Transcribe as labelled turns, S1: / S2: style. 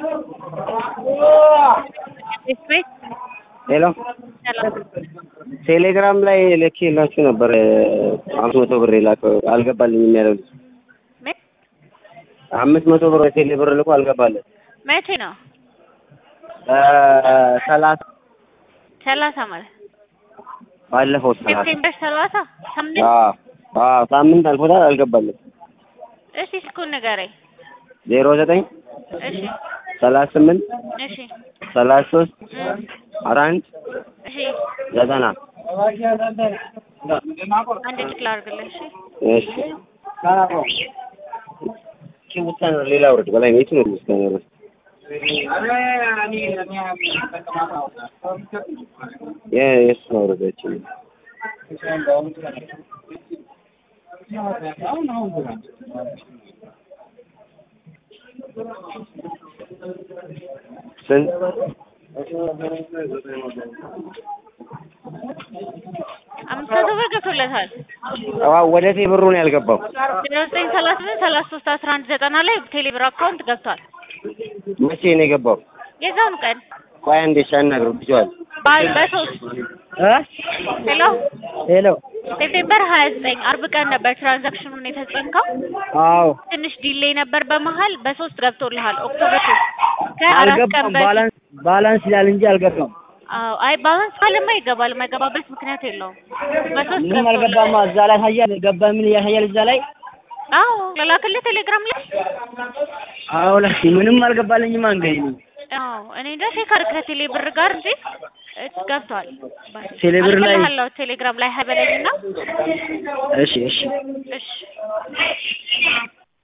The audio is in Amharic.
S1: ቤት
S2: ሄሎ
S1: ሰላም
S2: ቴሌግራም ላይ ልኬላችሁ ነበር አምስት መቶ ብር የላከው አልገባልኝም ያለው ልጅ
S1: ምን
S2: አምስት መቶ ብር የቴሌ ብር ልኮ አልገባለት
S1: መቼ ነው?
S2: ሰላሳ
S1: ሰላሳ ማለት
S2: ባለፈው ሰላሳ
S1: ሴፕቴምበር ሰላሳ ሳምንት።
S2: አዎ አዎ ሳምንት አልፎታል አልገባለት
S1: እሺ ስልኩን ንገረኝ።
S2: ዜሮ ዘጠኝ
S1: እሺ
S2: ሰላሳ ስምንት
S1: እሺ
S2: ሰላሳ ሶስት
S1: እም፣
S2: አራ አንድ
S1: እሺ
S2: ዘጠና
S1: አንድ ጭቅ ላድርግልህ። እሺ
S2: እሺ እቺ ውሳኔ ነው ሌላ ውረድ በላይ ነው የቱ ነው ውሳኔ ነው የእሱ ነው ውረዳችን ስንት
S1: አምስት መቶ ብር ገብቶለታል።
S2: አዎ ወደ ቴ ብሩ ነው ያልገባው
S1: ዜሮ ዘጠኝ ሰላሳ ስምንት ሰላሳ ሶስት አስራ አንድ ዘጠና ላይ ቴሌብር አካውንት ገብቷል።
S2: መቼ ነው የገባው
S1: የዛኑ ቀን
S2: ቆይ አንዴ ሻናግረው ብቻዋል
S1: በ- በሶስት ሄሎ
S2: ሄሎ
S1: ሴፕቴምበር ሀያ ዘጠኝ አርብ ቀን ነበር ትራንዛክሽኑን የተፈጸምከው።
S2: አዎ
S1: ትንሽ ዲሌይ ነበር በመሀል በሶስት ገብቶልሃል። ኦክቶበር ሶስት ከአራት ቀን
S2: አልገባም
S1: በፊት
S2: ባላንስ ባላንስ ይላል እንጂ አልገባም
S1: አዎ አይ ባላንስ ካለማ ይገባል። የማይገባበት ምክንያት የለውም። በሶስት
S2: ምንም አልገባማ እዛ ላይ ያሳያል ገባ ምን ያሳያል እዛ ላይ
S1: አዎ ለላክልህ ቴሌግራም ላይ
S2: አዎ ላይ ምንም አልገባልኝማ እንግዲህ እኔ
S1: አዎ እኔ እንጃ ቼክ አድርግ ከቴሌ ብር ጋር እንጂ እስ ገብቷል።
S2: ቴሌ ብር ላይ-
S1: አልክልሃለሁ ቴሌግራም ላይ ሀበለኝና
S2: እሺ እሺ
S1: እሺ